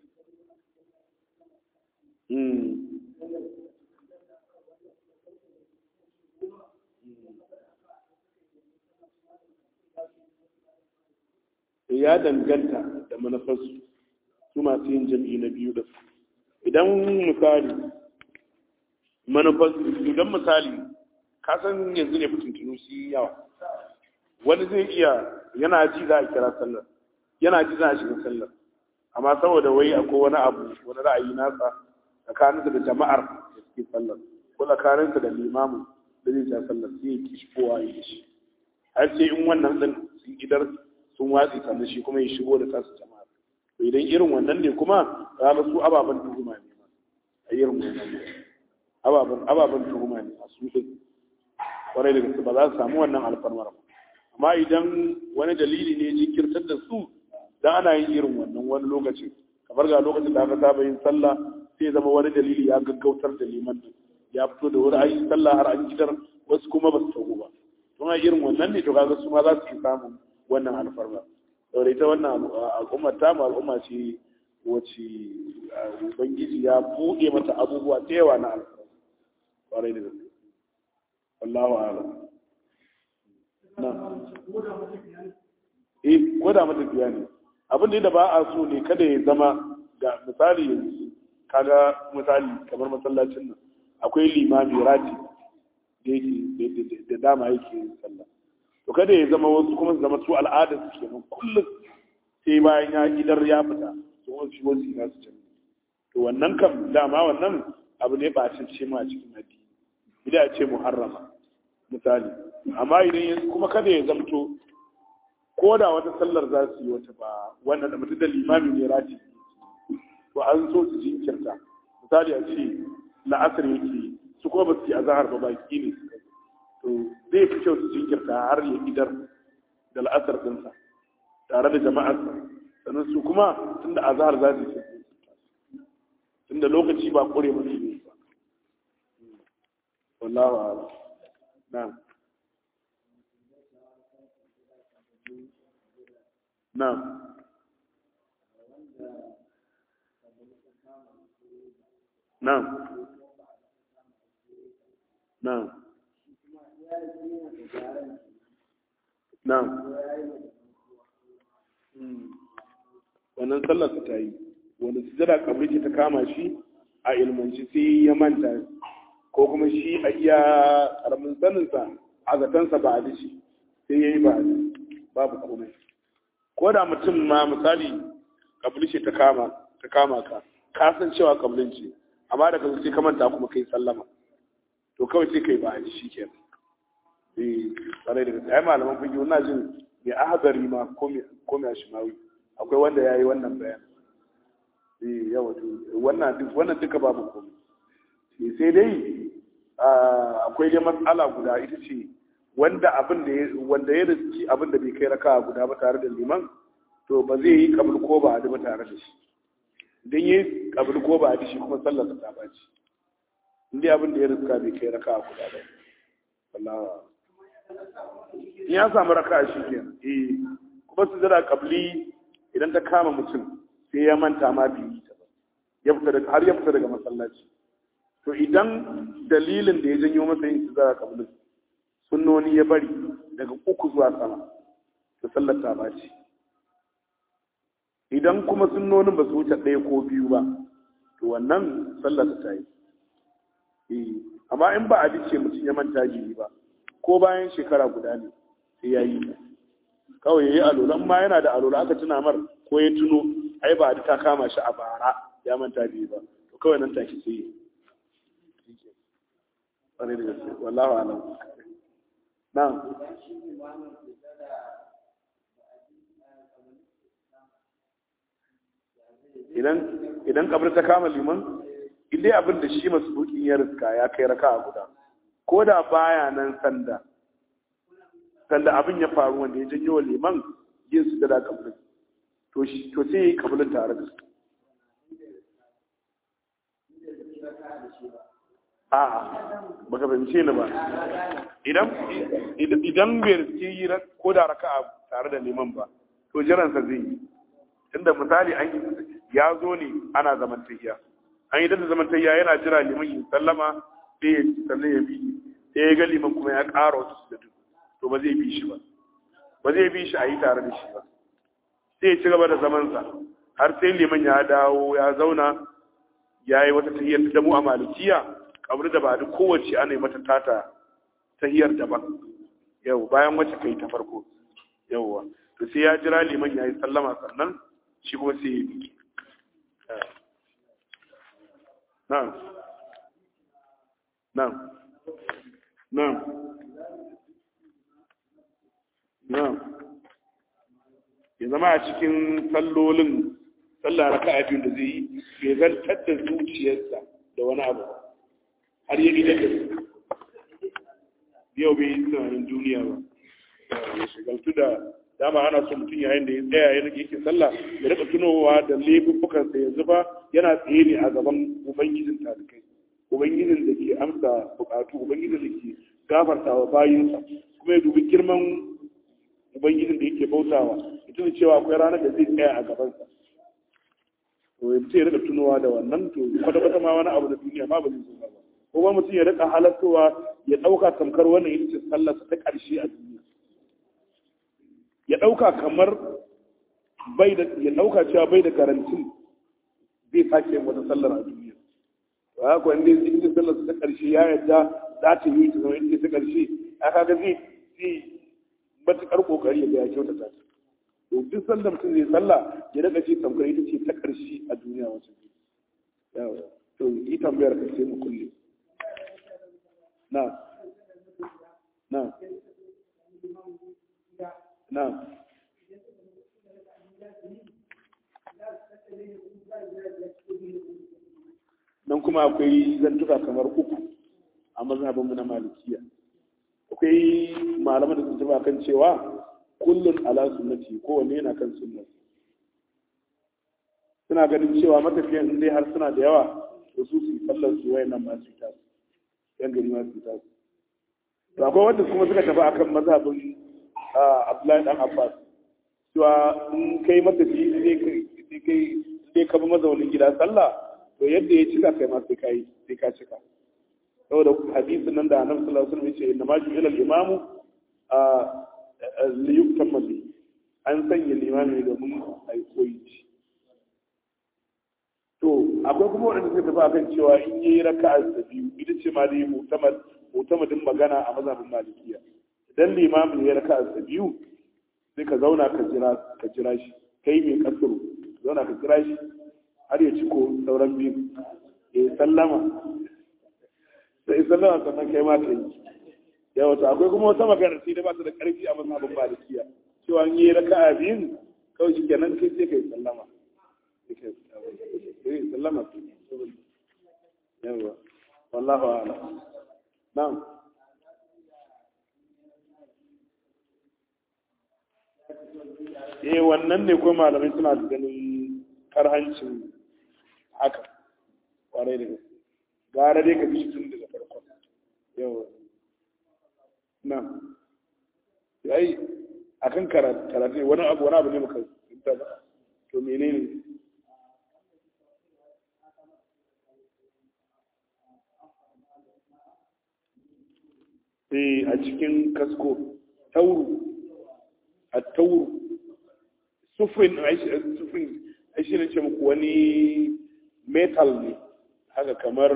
ya danganta da manufarsu su masu yin jam'i na biyu da su idan misali manufarsu idan misali ka san yanzu ne fitintunu su yi yawa wani zai iya yana ji za a kira sallar yana ji za a shiga sallar amma saboda wai akwai wani abu wani ra'ayi nasa tsakaninsa da jama'ar da suke sallar ko tsakaninsa da limamin da zai ja sallar sai ya ki shigowa ya yi shi har sai in wannan din sun idar sun watsi sannan shi kuma ya shigo da tasu jama'a to idan irin wannan ne kuma za ga su ababen tuhuma ne ma a irin wannan ne ababen ababen tuhuma ne a su din kwarai da gaske ba za su samu wannan alfarmar ba amma idan wani dalili ne jinkirtar da su dan ana yin irin wannan wani lokacin kamar ga lokacin da aka saba yin sallah sai zama wani dalili ya gaggautar da liman din ya fito da wuri ayi sallah har an gidan wasu kuma ba su tago ba don a irin wannan ne to kaga su ma za su samu wannan alfarma saboda ita wannan al'ummar ta mu al'umma ce wacce ubangiji ya buɗe mata abubuwa da yawa na alfarma kwarai da gaske wallahu a'lam na eh ko da matafiya ne abin da ba a so ne kada ya zama ga misali yanzu kaga misali kamar masallacin nan akwai limami rati da yake da dama yake yin sallah to kada ya zama wasu kuma su zama su al'ada su kenan kullum sai bayan ya idar ya fita su wasu shi wasu ina su can to wannan kam dama wannan abu ne ba ce ma a cikin addini bida ce muharrama misali amma idan yanzu kuma kada ya zamto ko da wata sallar za su yi wata ba wannan da mutum da limami ne rati to an so su jinkirta misali a ce la'asar yake su kuma ba su yi azahar ba baki ne su to zai fi kyau su jinkirta har ya idar da la'asar ɗinsa tare da jama'arsa sannan su kuma tun da azahar za su yi tun da lokaci ba kore masu ne ba wallahu ala na na Na'am. Na'am. Na'am. Wannan sallar ta yi, wani sujada kamar ta kama shi a ilmanci sai ya manta ko kuma shi a iya karamin saninsa a zatansa ba a shi sai ya yi ba babu komai. Ko da mutum ma misali kabli ce ta kama ta kama ka, ka san cewa kablin ce, amma daga sai ka manta kuma kai sallama to kawai sai kai ba shi ke eh bare daga sai malaman fiki wannan jin mai ahadari ma ko mai ko mai shimawi akwai wanda yayi wannan bayan eh yawa to wannan duk wannan duka babu komai sai dai akwai dai matsala guda ita ce wanda abin da wanda ya riski abin da bai kai raka guda ba tare da liman to ba zai yi kabul ko ba da tare da shi don yi kabul ko ba a shi kuma sallar ta baci inda abin da ya riska bai kai raka guda ba wallahi in ya samu raka shi ke eh kuma su zira kabli idan ta kama mutum sai ya manta ma bi ta ba ya fita daga har ya fita daga masallaci to idan dalilin da ya janyo masa yin su zira kabli sunnoni ya bari daga uku zuwa sama to sallar ta baci idan kuma sunnonin ba su wuce ɗaya ko biyu ba to wannan sallar ta yi amma in ba a ce mutum ya manta jini ba ko bayan shekara guda ne sai ya yi kawai ya yi alola ma yana da alola aka tuna mar ko ya tuno ai ba ta kama shi a bara ya manta jini ba to kawai nan take sai yi ƙwarai da gaske wallahu alam na idan idan kabar ta kama liman idai abin da shi masu bukin ya riska ya kai raka a guda ko da baya nan sanda sanda abin ya faru wanda ya janyo liman yin su da kabarin to shi to sai yi kabarin tare da su a baka fahimce ni ba idan idan bai riske yi ko da raka tare da liman ba to jiransa zai yi inda misali an yi ya zo ne ana zamantayya an yi da zamantayya yana jira liman yin sallama sai ya sannan ya bi sai ya ga liman kuma ya ƙara wasu su da duk to ba zai bi shi ba ba zai bi shi a yi tare da shi ba sai ya ci gaba da zamansa har sai liman ya dawo ya zauna ya yi wata tahiyyar da mu a malikiya kamar da ba duk kowace ana yi mata tata tahiyar daban yau bayan wacce kai ta farko yauwa to sai ya jira liman ya yi sallama sannan shi kuma sai ya yi na'am na'am na'am na'am ya zama a cikin sallolin sallah raka'a biyu da zai yi bai zantar da zuciyarsa da wani abu har ya idan da su yau bai yi tunanin duniya ba ya shigaltu da dama ana so mutum yayin da ya tsaya ya rike yake sallah ya rika tunowa da laifuffukansa yanzu ba yana tsaye ne a gaban ubangijin talikai ubangijin da ke amsa bukatu ubangijin da ke gafarta wa bayinsa kuma ya dubi girman ubangijin da yake bautawa mutum cewa akwai ranar da zai tsaya a gabansa to ya ya rika tunowa da wannan to kwata-kwata ma wani abu da duniya ma ba zai zo ba ko ba mutum ya rika halattowa ya ɗauka tamkar wannan ita ce sallarsa ta ƙarshe a duniya ya ɗauka kamar bai da ya ɗauka cewa bai da garantin zai sake yin wata sallar a duniya to haka wanda ya ita sallarsa ta ƙarshe ya yarda za ta yi ta zama ita ta ƙarshe a kaga zai zai matuƙar ƙoƙari ya ga ya kyautata ta to duk sanda mutum zai sallah ya rika ce tamkar ita ce ta ƙarshe a duniya wacce yawa to yi tambayar ka sai mu kulle na na na nan kuma akwai zantuka kamar uku a mazhabinmu na malikiya akwai malaman da sun taba kan cewa kullun ala sunnati kowanne yana kan sunna suna ganin cewa matafiyan in dai har suna da yawa to su su sallar su wayannan masu fita yan gari masu fita to akwai wanda kuma suka tafi akan mazhabin Abdullahi dan Abbas cewa in kai matafi sai kai kai sai ka bi mazaunin gida sallah to yadda ya cika kai ma sai kai sai ka cika saboda hadisin nan da Annabi sallallahu alaihi wasallam ya ce inna ma ju'ila al-imamu liyuktan mazi an sanya limami domin a yi koyi to akwai kuma waɗanda suka tafi akan cewa in yi raka'a da biyu ita ce ma dai mutamadin magana a mazhabin malikiya idan limamin ya raka'a da biyu sai ka zauna ka jira ka jira shi kai mai kasuru zauna ka jira shi har ya ci ko sauran biyu ya sallama sai sallama sannan kai ma ka yi yawa to akwai kuma wata magana sai da ba ta da karfi a mazhabin malikiya cewa an yi raka'a biyun kawai shi kenan kai sai kai sallama sai sallama yawa wallahu a'lam na'am eh wannan ne kuma malamai suna da ganin karhancin haka kwarai da gaske gara dai ka bi tun daga farkon yawa na yayi akan karatu wani abu wani abu ne muka fita ba to menene eh a cikin kasko tauru a tauru sufin sufin shi ne ce muku wani metal ne haka kamar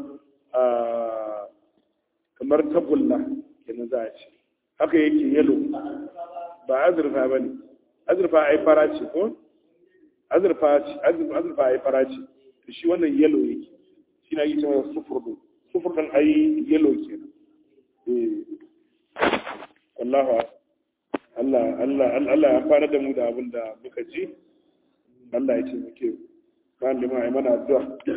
kamar tagulla kenan za a ce haka yake yalo ba azurfa ba ne azurfa ai fara ce ko azurfa azurfa ai fara ce to shi wannan yalo yake shi na yi cewa sufur din sufur din ai yalo kenan eh wallahu Allah Allah Allah ya fara da mu da abin da muka ji Allah ya ce muke kan lima ai mana addu'a